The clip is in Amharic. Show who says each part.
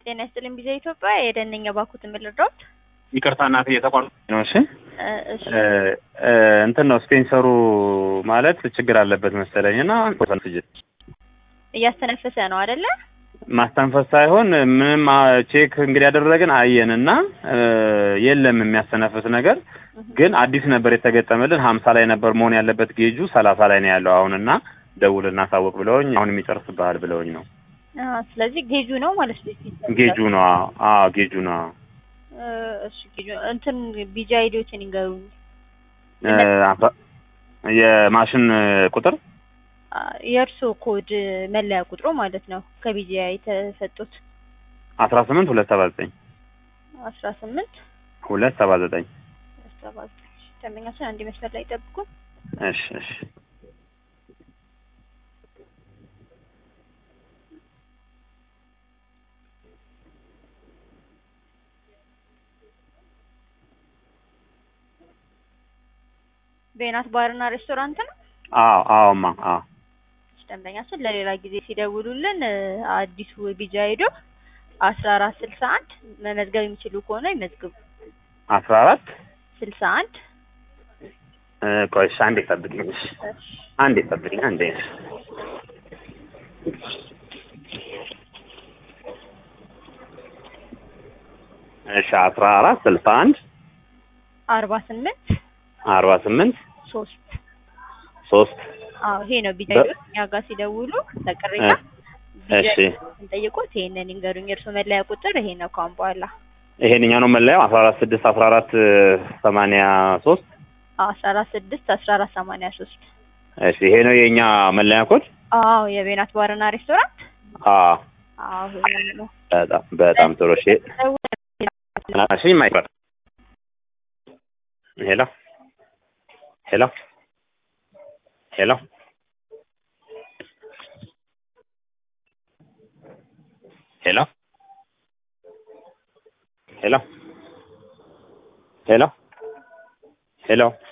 Speaker 1: ጤና ይስጥልኝ ቢዛ ኢትዮጵያ የደነኛ ባኩት የምልረዳት
Speaker 2: ይቅርታ እናት እየተቋረጠ ነው። እሺ
Speaker 1: እሺ
Speaker 2: እ እንትን ነው ስፔንሰሩ ማለት ችግር አለበት መሰለኝ እና
Speaker 1: እያስተነፈሰ ነው አይደለ?
Speaker 2: ማስተንፈስ ሳይሆን ምንም አ- ቼክ እንግዲህ ያደረግን አየን እና እ የለም የሚያስተነፍስ ነገር ግን አዲስ ነበር የተገጠመልን ሀምሳ ላይ ነበር መሆን ያለበት ጌጁ ሰላሳ ላይ ነው ያለው አሁን እና ደውል እናሳወቅ ብለውኝ አሁን የሚጨርስብሃል ብለውኝ ነው
Speaker 1: አዎ፣ ስለዚህ ጌጁ ነው ማለት ነው።
Speaker 2: ጌጁ ነው አዎ አዎ ጌጁ ነው አዎ
Speaker 1: እ እሺ ጌጁ እንትን ቢጃ አይዲዎችን ይንገሩኝ።
Speaker 2: እ አስራ- የማሽን ቁጥር
Speaker 1: አ፣ የእርስዎ ኮድ መለያ ቁጥሩ ማለት ነው ከቢጃ የተሰጡት
Speaker 2: አስራ ስምንት ሁለት ሰባ ዘጠኝ
Speaker 1: አስራ ስምንት
Speaker 2: ሁለት ሰባ ዘጠኝ
Speaker 1: ሰባ ዘጠኝ ደንበኛችን አንድ መስመር ላይ ጠብቁ።
Speaker 2: እሺ እሺ
Speaker 1: ቤናት ባርና ሬስቶራንት ነው።
Speaker 2: አዎ አዎማ አዎ
Speaker 1: ደንበኛችን ለሌላ ጊዜ ሲደውሉልን እ፣ አዲሱ ቢጃ ሄዶ አስራ አራት ስልሳ አንድ መመዝገብ የሚችሉ ከሆነ ይመዝግቡ።
Speaker 2: አስራ አራት
Speaker 1: ስልሳ አንድ
Speaker 2: እ፣ ቆይ እሺ አንዴ ጠብቂኝ እሺ አንዴ ጠብቂኝ አንዴ እሺ አስራ አራት ስልሳ አንድ
Speaker 1: አርባ ስምንት
Speaker 2: አርባ ስምንት
Speaker 1: ሶስት
Speaker 2: ሶስት
Speaker 1: አዎ ይሄ ነው ቢጃ
Speaker 2: በ-
Speaker 1: ሄዶ እኛ ጋር ሲደውሉ ለቅሬታ
Speaker 2: እሺ
Speaker 1: ስንጠይቆት ይሄንን ይንገሩኝ። የእርሶ መለያ ቁጥር ይሄ ነው። ካሁን በኋላ
Speaker 2: ይሄንኛው ነው መለያው አስራ አራት ስድስት አስራ አራት ሰማንያ ሶስት
Speaker 1: አስራ አራት ስድስት አስራ አራት ሰማንያ ሶስት
Speaker 2: እሺ ይሄ ነው የእኛ መለያ ኮድ
Speaker 1: አዎ የቤናት ባርና ሬስቶራንት
Speaker 2: አዎ
Speaker 1: አዎ ይሄ ነው።
Speaker 2: በጣም በጣም ጥሩ እሺ እሺ ማይክሮ ሄሎ ሄሎ ሄሎ ሄሎ ሄሎ ሄሎ ሄሎ